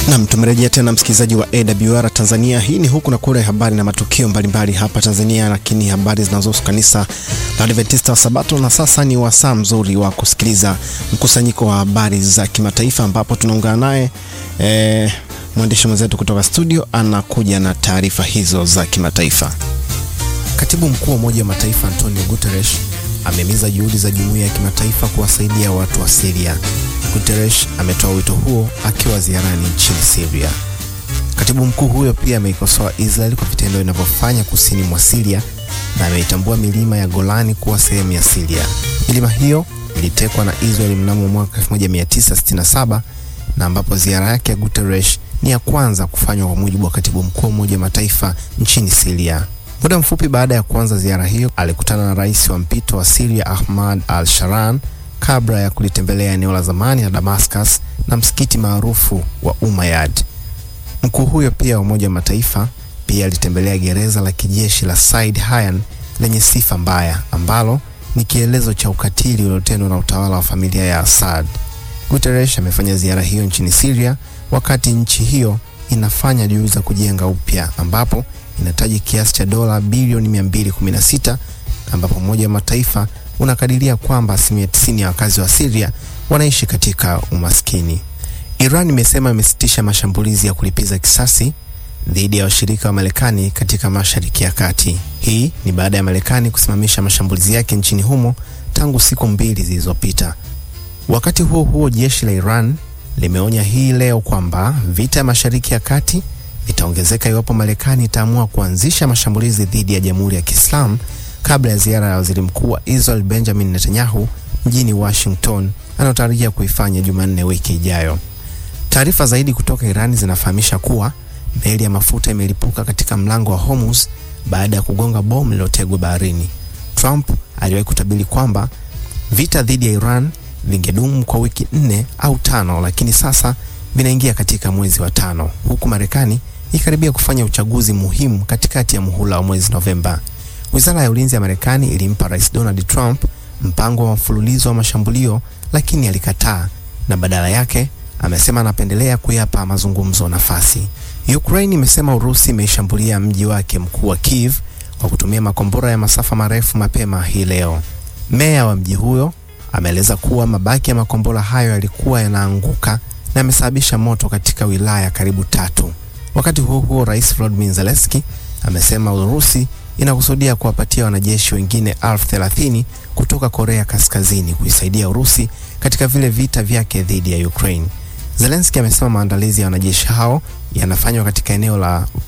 Nam, tumerejea tena msikilizaji wa AWR Tanzania. Hii ni huku na kule, habari na matukio mbalimbali hapa Tanzania, lakini habari zinazohusu kanisa la Adventista wa Sabato. Na sasa ni wasaa mzuri wa kusikiliza mkusanyiko wa habari za kimataifa, ambapo tunaungana naye eh, mwandishi mwenzetu kutoka studio anakuja na taarifa hizo za kimataifa. Katibu mkuu wa Umoja wa Mataifa Antonio Guterres amehimiza juhudi za jumuiya ya kimataifa kuwasaidia watu wa Syria. Guterres ametoa wito huo akiwa ziarani nchini Syria. Katibu mkuu huyo pia ameikosoa Israel kwa vitendo inavyofanya kusini mwa Syria na ameitambua milima ya Golani kuwa sehemu ya Syria. Milima hiyo ilitekwa na Israel mnamo mwaka 1967 na ambapo ziara yake ya Guterres ni ya kwanza kufanywa kwa mujibu wa katibu mkuu wa Umoja wa Mataifa nchini Syria. Muda mfupi baada ya kuanza ziara hiyo, alikutana na rais wa mpito wa Syria Ahmad al-Sharan kabla ya kulitembelea eneo la zamani la Damascus na msikiti maarufu wa Umayyad. Mkuu huyo pia wa Umoja wa Mataifa pia alitembelea gereza la kijeshi la Said Hayan lenye sifa mbaya ambalo ni kielezo cha ukatili uliotendwa na utawala wa familia ya Assad. Guterres amefanya ziara hiyo nchini Syria wakati nchi hiyo inafanya juhudi za kujenga upya ambapo inataji kiasi cha dola bilioni 216 ambapo Umoja wa Mataifa unakadiria kwamba asilimia 90 ya wakazi wa Syria wanaishi katika umaskini. Iran imesema imesitisha mashambulizi ya kulipiza kisasi dhidi ya washirika wa Marekani katika Mashariki ya Kati. Hii ni baada ya Marekani kusimamisha mashambulizi yake nchini humo tangu siku mbili zilizopita. Wakati huo huo, jeshi la Iran limeonya hii leo kwamba vita ya Mashariki ya Kati vitaongezeka iwapo Marekani itaamua kuanzisha mashambulizi dhidi ya Jamhuri ya Kiislamu kabla ya ziara ya waziri mkuu wa Israel Benjamin Netanyahu mjini Washington anayotarajia kuifanya Jumanne wiki ijayo. Taarifa zaidi kutoka Irani zinafahamisha kuwa meli ya mafuta imelipuka katika mlango wa Hormuz baada ya kugonga bomu lililotegwa baharini. Trump aliwahi kutabiri kwamba vita dhidi ya Iran vingedumu kwa wiki nne au tano, lakini sasa vinaingia katika mwezi wa tano, huku Marekani ikaribia kufanya uchaguzi muhimu katikati ya muhula wa mwezi Novemba. Wizara ya ulinzi ya Marekani ilimpa Rais Donald Trump mpango wa mfululizo wa mashambulio, lakini alikataa na badala yake amesema anapendelea kuyapa mazungumzo nafasi. Ukraine imesema Urusi imeishambulia mji wake mkuu wa Kiev kwa kutumia makombora ya masafa marefu mapema hii leo. Meya wa mji huyo ameeleza kuwa mabaki ya makombora hayo yalikuwa yanaanguka na yamesababisha moto katika wilaya karibu tatu. Wakati huo huo, Rais Volodymyr Zelensky amesema Urusi inakusudia kuwapatia wanajeshi wengine elfu thelathini kutoka Korea Kaskazini kuisaidia Urusi katika vile vita vyake dhidi ya Ukraine. Zelensky amesema maandalizi ya wanajeshi hao yanafanywa katika eneo la